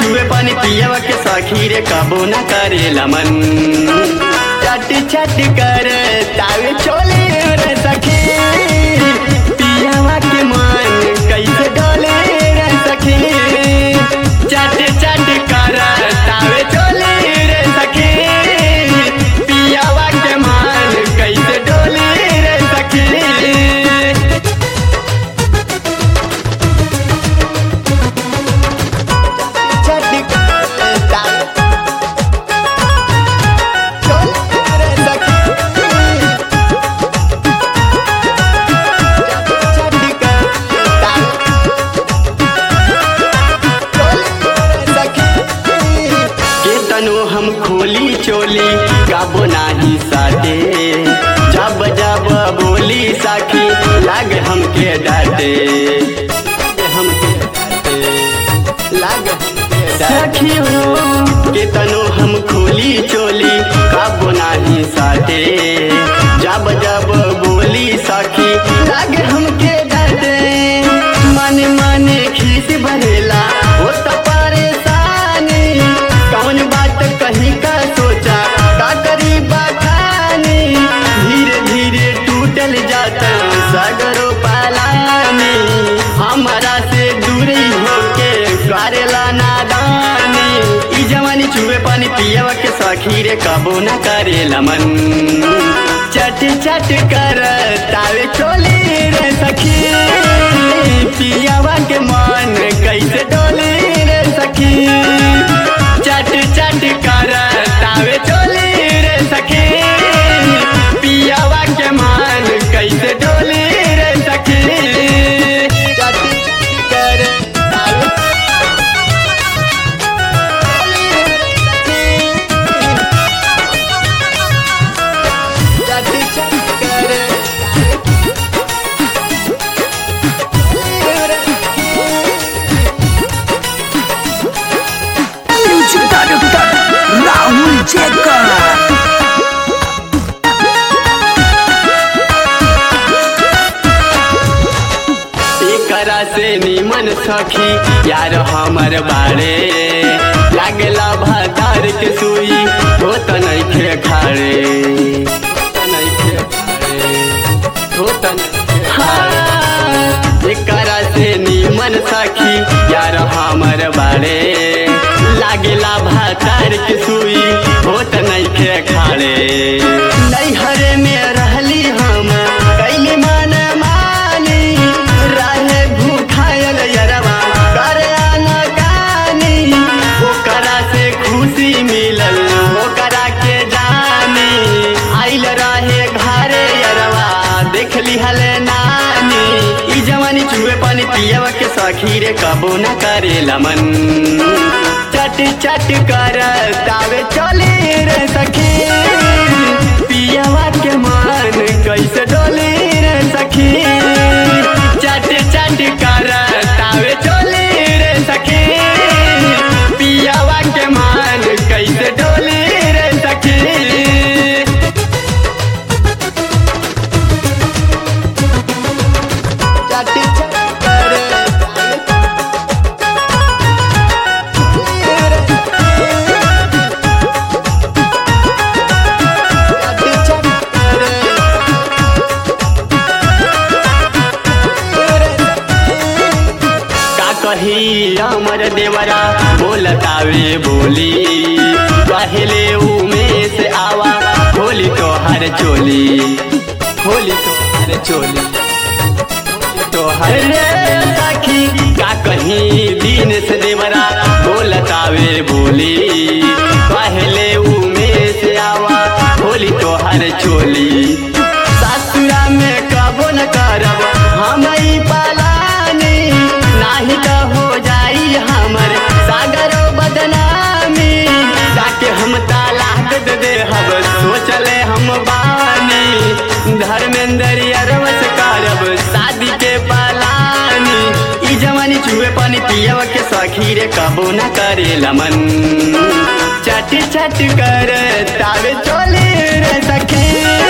छुए पानी पियवा के सखी रे कबो न करेला मन चट चट कर तावे चोले रे सखी पियवा के मन कैसे डोले रे सखी चट चट कर तावे चोले रे सखी पियवा के मन कैसे डोले रे सखी के तनु हम खोली चोली गाबो नाही साटे जब जब बोली साखी लाग हमके डाटे हमके डांटे, लाग हमके डांटे। सखी हो के तनु हम खोली चोली गाबो नाही साटे जब जब बोली साखी लाग हमके डाटे मन मन खीस भरेला हो त परेशानी कौन बात कहीं का सोचा का करी बखानी धीरे धीरे टूटल जाता सगरो पालानी हमारा से दूरी होके करेला नादानी ई जवानी चूहे पानी पियवा के सखी रे कबो न करेला मन चट चट कर तावे चोली रे सखी पियवा के मन कैसे डोली रे सखी चट चट कर तावे चोली रे सखी पियवा के मन कैसे डोली रे सखी चट चट कर तावे चट चट कर Music Director Rahul Jacob एकरा से निमन सखी यार हमर बाड़े लागला भातार के सुई हो त नइखे खाड़े हो त नइखे खाड़े, हो त नइखे खाड़े। एकरा से निमन सखी यार हमर बाड़े लागला भातार के सुई हो त नइखे खाड़े नैहर में रहली हम कैली मन मानी रहे भूखायल यरवा करे अनकानी ओकरा से खुशी मिलल ओकरा के जानी आइल रहे घरे यरवा देख लिहल नानी ई जवानी चूहे पानी पियवा के सखी रे कबो न करेला मन चट चट कर तावे चली रे सखी पियवा के मन कैसे डोली रे सखी चट चट कर तावे चली रे सखी पियवा के मन कैसे डोली रे सखी चट चट कर का कही अमर देवरा बोलतावे बोली पहले उमें से आवा होली तो हर चोली होली तो हर चोली तो हर रे सखी का कहीं दिन से देवरा बोलतावे बोली पहले उमें से आवा होली तो हर चोली ससुरा में कबो न करब हम ई पालानी नाही तो हो जाई हमर सागरो बदनामी ताके हम तालाक दे दे हब सोचले हम बानी धर्मेंद्र अरवस करब शादी के पालानी ई जवानी चूहे पानी पियव के सखी रे कबो न करेला मन चट चट कर तावे चोली रे सखी